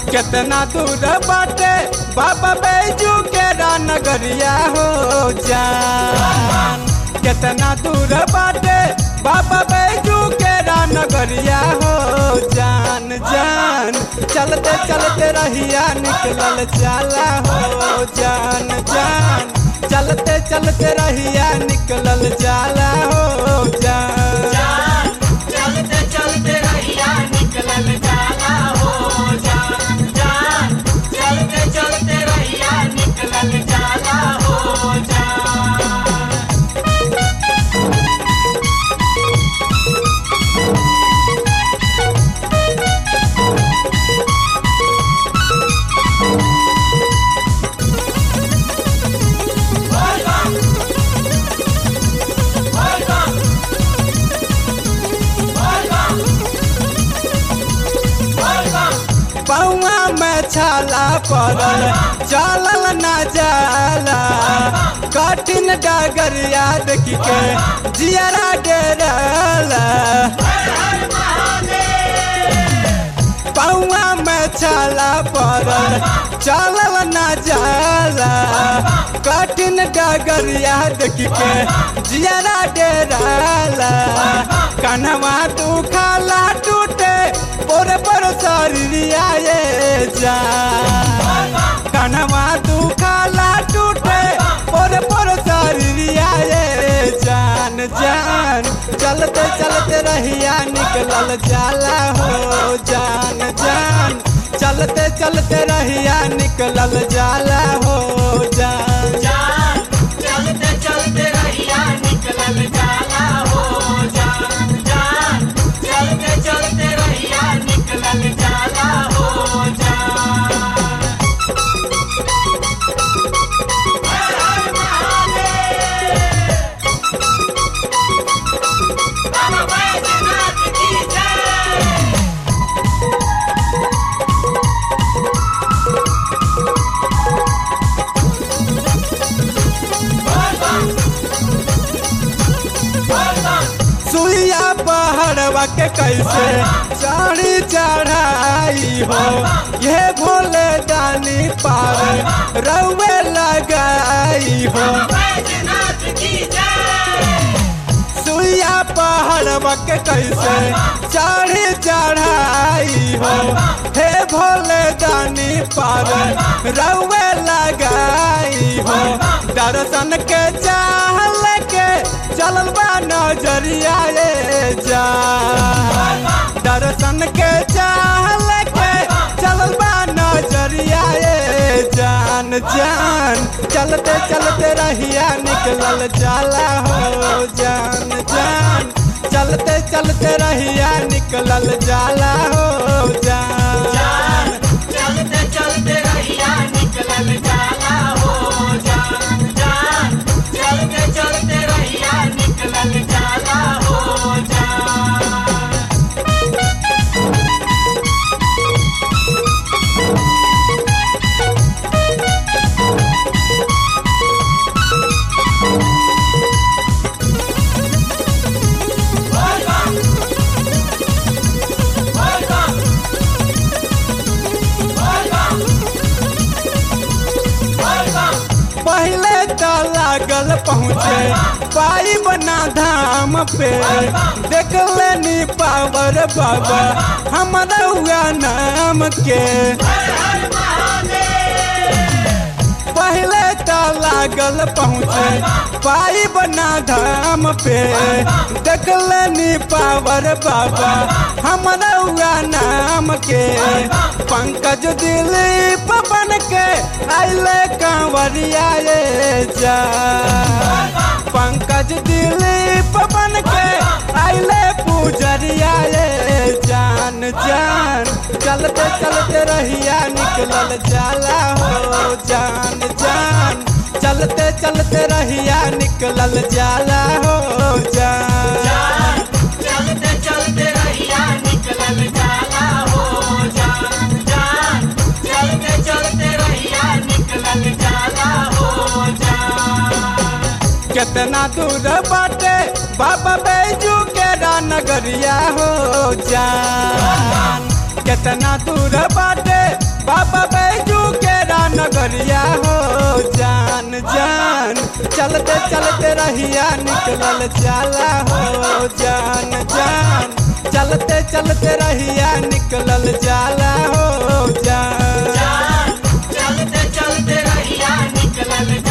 कितना दूर बाटे बाबा बैजू के नगरिया हो जान कितना दूर बाटे बाबा बैजू के नगरिया हो जान जान चलते चलते रहिया निकलल जाला हो जान जान चलते चलते रहिया निकलल जाला हो जान चलते चलते रहिया निकलल जाला हो जान जान चलते चलते रहिया निकलल जाला हो जान पौआ में छाला पड़ल चलल न जाला कठिन डगरिया देख के जियरा डेरला पौआ में छाला पड़ल चलल न जाला कठिन डगरिया देख के जियरा डेरला कन्हवा तू खाला टूटे पोरे पर शरीरिया ये जा कन्हवा तू खाला टूटे पोरे पर शरीरिया ये जान जान चलते चलते रहिया निकलल जाला हो जान जान चलते चलते रहिया निकलल जाला हो जान जान चलते चलते रहिया निकलल जाला हो जान जान चलते चलते रहिया निकलल जाला हो जान हर हर महादेव बाबा बैजनाथ की जय सुइया पहाड़वा के कैसे चढ़ी चढ़ाई हो ये भोले दानी पार रउए लगाई हो बैजनाथ की जय सुइया पहाड़वा के कैसे चढ़ी चढ़ाई हो हे भोले दानी पार रउए लगाई हो दर्शन के चाहल के चलल बा नजरिया ये जा दर्शन के चाहल के चलल बा नजरिया ये जान जान चलते चलते रहिया निकलल जाला हो जान जान चलते चलते रहिया निकलल जाला हो जान चलते चलते रहिया निकलल जाला हो जान जान चलते चलते रहिया निकलल जाला हो जान पहले तो लागल पहुँचे पाई बना धाम पे देख लेनी पावर बाबा हमारा हुआ नाम के पहले तो लागल पहुँचे पाई बना धाम पे देख लेनी पावर बाबा हमारा हुआ नाम के पंकज दिलीप बन के आइले कांवरिया ये जा पंकज दिलीप बन के आइले पूजरिया ये जान जान चलते चलते रहिया निकलल जाला हो जान जान चलते चलते रहिया निकलल जाला हो जान चलते चलते रहिया निकलल जाला हो जान जान चलते चलते रहिया निकलल जाला हो जान कितना दूर बाटे बाबा बैजू के नगरिया हो जान कितना दूर बाटे बाबा बैजू के नगरिया हो जान जान चलते चलते रहिया निकलल जाला हो जान जान चलते चलते रहिया निकलल जाला हो जान जान चलते चलते रहिया निकलल